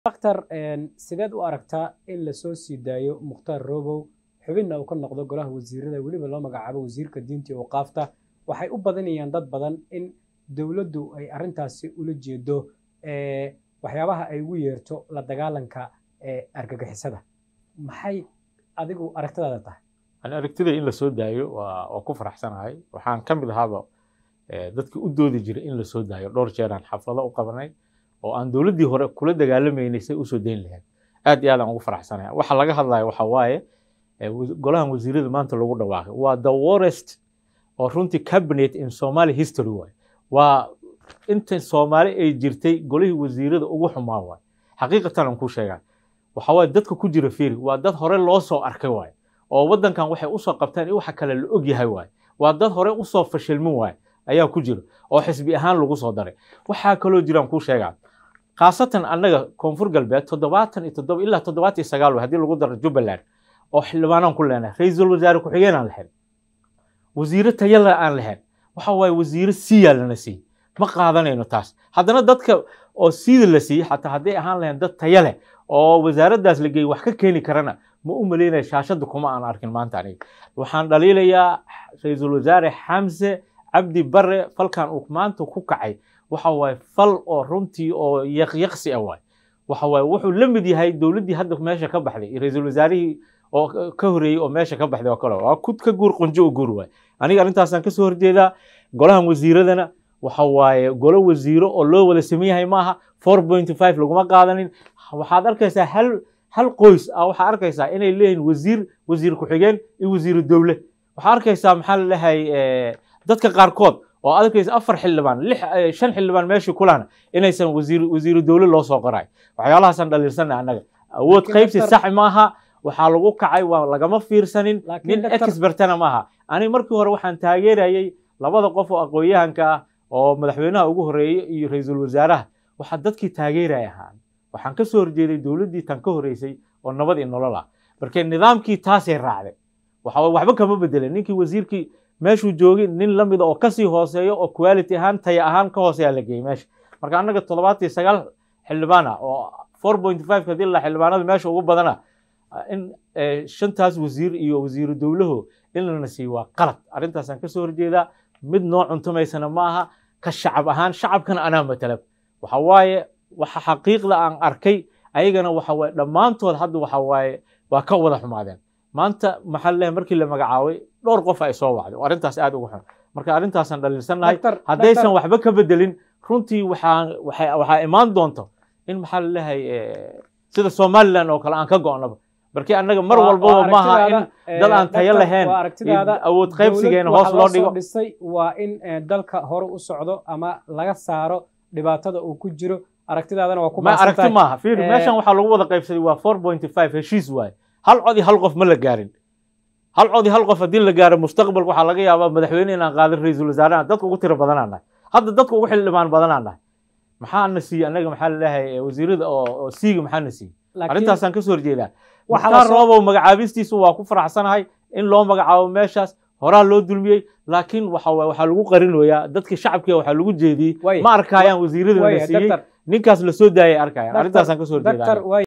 daktar sideed u aragtaa in lasoo sii daayo mukhtaar robow xubinna uu ka noqdo golaha wasiirada weliba loo magacaabo wasiirka diinta iyo waqaafta waxay u badanayaan dad badan in dowladdu ay arrintaasi ula jeedo waxyaabaha ay ugu yeerto la dagaalanka argagixisada maxay adigu aragtidaada tahay ani aragtida in la soo daayo waa waa ku faraxsanahay waxaan ka mid ahaaba dadkii u doodi jiray in la soo daayo dhowr jeeraan xaflado u qabanay oo aan dowladdii hore kula dagaalamaynay say usoo dayn lahayd aad iyo aad aan ugu faraxsanahay waxa laga hadlayo waxa waaye golahan wasiirada maanta lagu dhawaaqay waa the worst oo runtii cabinet in somali history waay waa inta soomaali ay jirtay golihii wasiirada ugu xumaa waay xaqiiqatan aan ku sheegaa waxa waaye dadka ku jira fiiri waa dad hore loo soo arkay waay oo waddankan waxay usoo qabteen in waxa kale la og yahay waay waa dad hore usoo fashilmin waay ayaa ku jira oo xisbi ahaan lagu soo daray waxaa kaloo jiraan kuu sheegaa khaasatan annaga koonfur galbeed toddobaatan iyo toddoba ilaa toddobaatan iyo sagaal haddii lagu daro jubbaland oo xildhibaanaan ku leenahay ra-iisul wasaare ku-xigeen aan lahayn wasiire tayala aan lahayn waxa waaye wasiire siiyaa lana siiyey ma qaadanayno taas haddana dadka oo siida la siiyey xataa hadday ahaan lahayn dad taya leh oo wasaaraddaas la geeyey wax ka keeni karana ma u malaynaya shaashadda kuma aan arkin maanta aniga waxaan dhaliilayaa ra-iisul wasaare xamse cabdi bare falkan uu maanta ku kacay waxa waaye fal oo runtii oo yaqyaqsi ah waay waxa waaye wuxuu la mid yahay dowladdii hadda meesha ka baxday ra-iisul wasaarihii oo ka horeeyey oo meesha ka baxday oo kale waa kud ka guur qunjo u guur waay aniga arrintaasaan kasoo horjeedaa golahan wasiiradana waxa waaye golo wasiiro oo loo wada sameyn yahay maaha four point five laguma qaadanin waxaad arkaysaa hal hal qoys ah waxaa arkaysaa inay leeyihiin wasiir wasiir ku-xigeen iyo wasiiru dowle waxaa arkaysaa maxaa la dhahay dadka qaarkood oo arkaysa afar xildhibaan lix shan xildhibaan meeshii kulana inaysan wasiir wasiiru dowle loo soo qoray waxyaalahaasaan dhaliilsanay annaga awood qaybsi sax maaha waxaa lagu kacay waa lagama fiirsanin nin expertana maaha ani markii hore waxaan taageerayay labada qof oo aqoon-yahanka ah oo madaxweynaha ugu horeeyey iyo ra-iisul wasaaraha waxaa dadkii taageeraya ahaan waxaan ka soo horjeeday dowladdii tan ka horeysay oo nabad iyo nolol ah marka nidaamkii taasay raacday waxa waxba kama bedelin ninkii wasiirkii meeshuu joogay nin la mida oo kasii hooseeyo oo quality ahaan taya ahaan ka hooseeya la geeyey meesha marka annaga toddobaatan iyo sagaal xildhibaan ah oo four point five hadii la xildhibaanada meesha ugu badana in shantaas wasiir iyo wasiiru dowlaho in lana siiyo waa qalad arrintaasaan kasoo horjeedaa mid noo cuntumaysana ma aha ka shacab ahaan shacabkana anaa matala waxa waaye waxa xaqiiqda aan arkay ayagana waxa waaye dhammaantood hadda waxa waaye waa ka wada xumaadeen maanta maxaa leeyahay markii la magacaabay dhowr qof ay soo wacday arrintaas aad uga xun marka arrintaasaan dhaliilsannahay haddaysan waxba ka bedelin runtii waxaa waxaa imaan doonto in maxaa la leeyahay sida somaliland oo kale aan ka go'naba markii annaga mar walbaba maaha in dad aan tayo lahayn awood qaybsigeena hoos loo dhigo dhisay waa in dalka hore u socdo ama laga saaro dhibaatada uu ku jiro aragtidaadana waa ku ma aragti maaha fiiri meeshan waxaa lagu wada qaybsaday waa four point five heshiis waaye hal cod iyo hal qof ma la gaarin hal cod iyo hal qof haddii la gaaro mustaqbalka waxaa laga yaabaa madaxweyne inaan qaadin ra-iisul wasaaraha dadka ugu tiro badanaan nahay hadda dadka ugu xildhibaan badanaan nahay maxaa na siiyey annaga maxaa la leeyahay wasiirada oo siiga maxaa na siiyey arrintaasaan kasoo horjeedaa mukhtaar roobow magacaabistiisu waa ku faraxsanahay in loo magacaabo meeshaas horaa loo dulmiyey laakiin waxa waxaa lagu qarinoyaa dadka shacabkiga waxaa lagu jeediyey ma arkayaan wasiirada la siiyey ninkaas la soo daayay arkayaan arrintaasaan kasoo horjeedaa